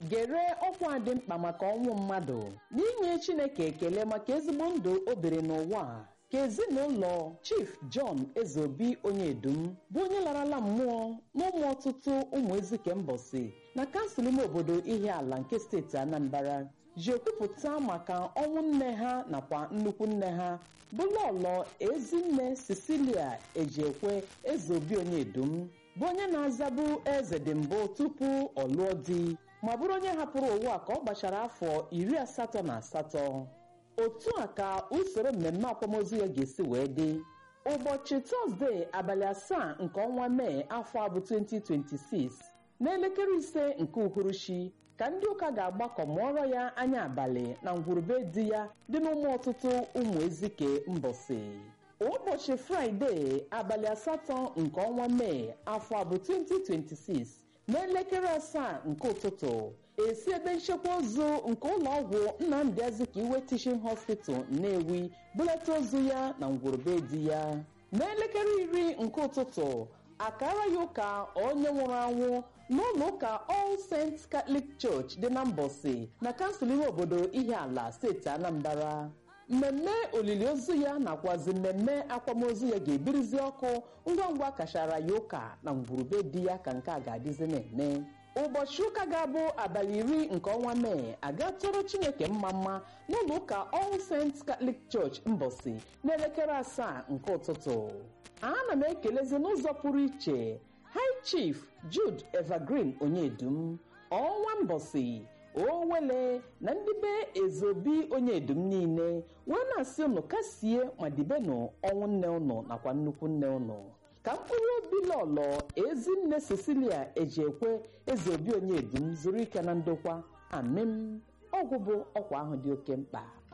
gere ọkwa dị mkpa maka ọnwụ mmadụ n'inye chineke ekele maka ezigbo ndụ o biri n'ụwa a ka ezinụlọ chief john ezeobi onyedum bụ onye larala mmụọ n'ụmụ ọtụtụ ụmụ ezike mbọsị na kansụl ime obodo ihe ala nke steeti anambra ji ekwupụta maka ọnwụ nne ha nakwa nnukwu nne ha bụ lọlọ ezinne cecilia ejiekwe ezeobi onyedum bụ onye na-azabu eze dị mbụ tupu ọ lụọ di ma bụrụ onye hapụrụ ụwa ka ọ gbachara afọ iri asatọ na asatọ otu a ka usoro mmemme akwamozu ya ga-esi wee dị ụbọchị tọzdee abalị asaa nke ọnwa mee afọ a bụ 2026 n'elekere ise nke uhuruchi ka ndị ụka ga-agbakọ mụọrọ ya anya abalị na ngwurube di ya dị n'ụmụ ọtụtụ ụmụ ezike mbọsị ụbọchị fraịde abalị asatọ nke ọnwa mee afọ a bụ 2026 n'elekere asaa nke ụtụtụ esi ebe nchekwa ozu nke ụlọ ọgwụ nnamdị azikiwe teaching hospital nnewi bulata ozu ya na ngwurube di ya n'elekere iri nke ụtụtụ akara ya ụka onye nwụrụ anwụ n'ụlọ ụka all saints catholic church dị na mbọsị na kansụl ime obodo ihe ala steeti anambra mmemme olili ozu ya nakwazi mmemme akwamozu ya ga-ebirizi ọkụ ngwa ngwa kachara ya ụka na ngwurube di ya ka nke a ga-adịzi na-eme ụbọchị ụka ga-abụ abalị iri nke ọnwa mee aga tụrụ chineke mma mma n'ụlọ ụka all saints catholic church mbọsị n'elekere asaa nke ụtụtụ ana m ekelezi n'ụzọ pụrụ iche high chief jude evergreen onyedum ọnwa mbọsị owele na ndị be ezobi onyedum niile wee na-asị unu kasie ma dibenu ọnwụ nne unu nakwa nnukwu nne unu ka mkpụrụ obi lọlọ ezinne cecilia ejiekwe ezeobi onyedum zuru ike na ndokwa amim ọgwụ bụ ọkwa ahụ dị oke mkpa